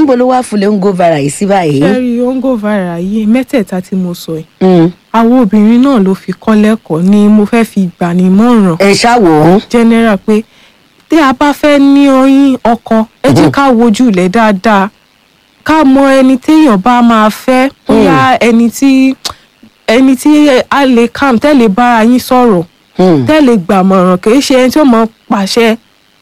níbo ló wá fúnlẹ̀ ń go viral yìí sí báyìí. ṣẹ́rí ongo viral yìí mẹ́tẹ̀ẹ̀ta tí mo sọ yìí Mm. àwọn obìnrin náà ló fi kọ́ lẹ́kọ̀ọ́ ni mo fẹ́ fi gbà ní mọ̀ràn ẹ ṣáwò ó. general pé tí a bá fẹ́ ní oyin ọkọ ẹ jẹ́ ká wojú ilẹ̀ dáadáa ká mọ ẹni téèyàn bá máa fẹ́ bóyá ẹni tí ẹni tí a lè calm tẹ́lẹ̀ bára yín sọ̀rọ̀ Mm. tẹ́lẹ̀ gbàmọ̀ràn kì í ṣe ẹni tí ó mọ pàṣẹ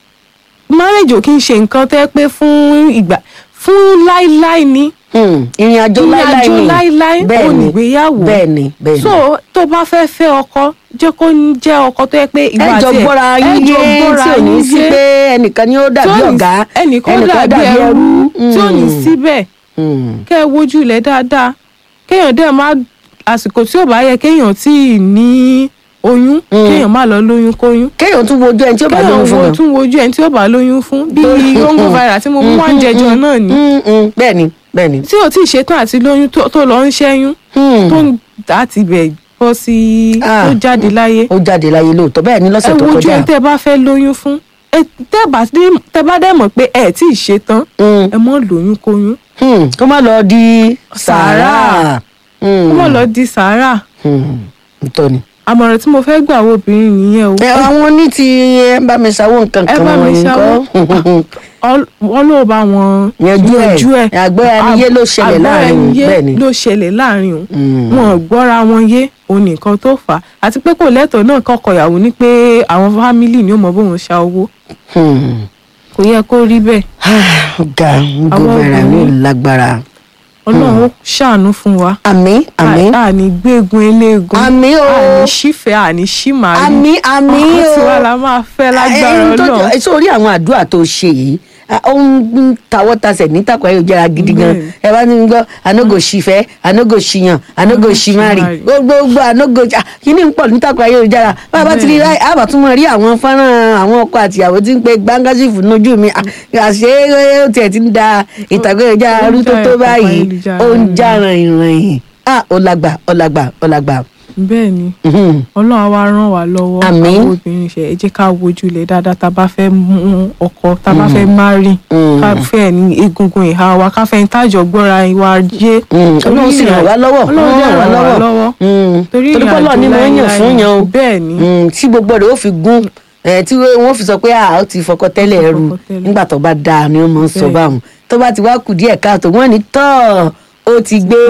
marriage ò kí ń ṣe nǹkan tẹ́ pé fún ìgbà fún láíláí ni Mm. ìrìn àjò ìrìn láíláí àjò ni láíláí Bẹ́ẹ̀ ò ni. nígbéyàwó bẹ́ẹ̀ ni bẹ́ẹ̀ ni. so tó bá fẹ́ fẹ́ ọkọ jẹ́ kó ń jẹ́ ọkọ tó yẹ pé ìwà ẹ jọ àti ẹ̀- gbọ́ra ẹ yín jọ yé gbọ́ra tí ò ní yín sí yé. pé ẹnìkan ni ó dàbí tí ò ní- ọ̀gá ẹnìkan dàbí ẹrú tí ò ní Mm. síbẹ̀ Mm. kẹ́ ẹ wojú ilẹ̀ dáadáa kéèyàn dẹ̀ má àsìkò tí ò bá yẹ kéèyàn tí ì ní oyún kéèyàn má lọ lóyún kóyún kéèyàn tún wojú ẹni tí ó bá kéèyàn lóyún fún wo wọn. tún wojú ẹni tí ó bá lóyún fún bíi ongo viral tí mo mú wá ń jẹjọ náà ni Mm, mm. bẹ́ẹ̀ ni bẹ́ẹ̀ ni. tí ò tí ì ṣetán àti lóyún tó tó lọ ń ṣẹ́yún Mm. tó ń láti bẹ̀ bọ́ sí Ah. tó jáde láyé ó jáde láyé lóòótọ́ bẹ́ẹ̀ ni ẹ lọ́sẹ̀ tó wojú kọjá. ẹni tẹ́ bá fẹ́ lóyún fún ẹ tẹ́ bá dé- tẹ́ bá dẹ̀ mọ̀ pé ẹ tí ì ṣetán Mm. ẹ mọ́ lóyún kóyún Mm. kó má lọ di Sàárà. sàárà. Mm. kó mọ̀ lọ di sàárà Mm. ntọ́ ni. àmọ̀ràn tí mo fẹ́ gbà wo obìnrin nìyẹn o ẹ àwọn ní ti ẹ bá mi ṣàwọ nǹkan ẹ kan bá mi wọ̀nyí ṣàwó. kọ́. Ọl- wọ́n ló bá wọn yanjú ẹ àgbẹ̀ ẹniyé ló ṣẹlẹ̀ láàrin àgbẹ̀ bẹ́ẹ̀ ẹniyé ni. ló ṣẹlẹ̀ láàrin o Mm. wọn ò gbọ́ra wọn yé òun nìkan tó fà á àti pé kò lẹ́tọ̀ọ́ náà kọ́kọ́ ìyàwó ní pé àwọn fámìlì ni ó mọ bóun ṣa owó Hmm. kò yẹ kó rí bẹ́ẹ̀ ọ̀gá Àwọn gómìnà ní obìnrin- lágbára. ọlọ́run ó ṣàánú fún wa àmín àmín À- àní gbégun eléegun Àmín o. àní ṣífẹ́ àní ṣímàrí àmín àmín ọkọ o. tiwa la máa fẹ́ lágbára Ẹ, ẹ, tó- ọlọ́run ẹ, sórí àwọn àdúrà tó ṣe yìí a- ó ń tawọ́ tasẹ̀ ní takọ̀ ayélujára gidi gan Bẹ́ẹ̀ni. ẹ bá ní gbọ́ anogo ṣìfẹ́ anogo ṣìyàn anogo ṣìmárì ṣìmárì. gbogbo anogo ah, kíní ń pọ̀ ní takọ̀ ayélujára bá a bá ti rí Bẹ́ẹ̀ni. ráì àbá tún mọ̀ rí àwọn fọ́nrán àwọn ọkọ àtìyàwó tí ń pe gbángásìfù lójú mi Ah, àṣé ó tiẹ̀ ti ń da ìtàkùn ayélujára Ó ń rú tó já tó ìtàkùn báyìí ayélujára ó ń rú. já ràn-ìràn ah ó lágbà ó lágbà ó lágbà. bẹ́ẹ̀ ni Mhm. ọlọ́run á wá ràn wá lọ́wọ́ Àmín. àwọn obìnrin ṣe ẹ jẹ́ ká wojú ilẹ̀ dáadáa tá a bá fẹ́ mú ọkọ tá a bá fẹ́ márì Mm. ká fẹ́ ní egungun ìhà wa ká fẹ́ ní tájọ gbọ́ra wa yé Mm, Ọlọ́run sì ràn wá lọ́wọ́ Ọlọ́run dẹ̀ ràn wá lọ́wọ́ Mm, torí torí pé ìrìnàjò Ọlọ́run ni mo ń yàn láéláé fún yan o bẹ́ẹ̀ ni Mm, tí gbogbo rẹ̀ ó fi gún ẹ̀ tí wọ́n fi sọ pé a ó ti fọkọ tẹ́lẹ̀ ẹrù fọkọ tẹ́lẹ̀. nígbà tó bá dáa ni wọ́n máa ń sọ Bẹ́ẹ̀. báwọn tó bá ti wá kù díẹ̀ káàtó wọ́n ní tọ́ ọ ó ti gbé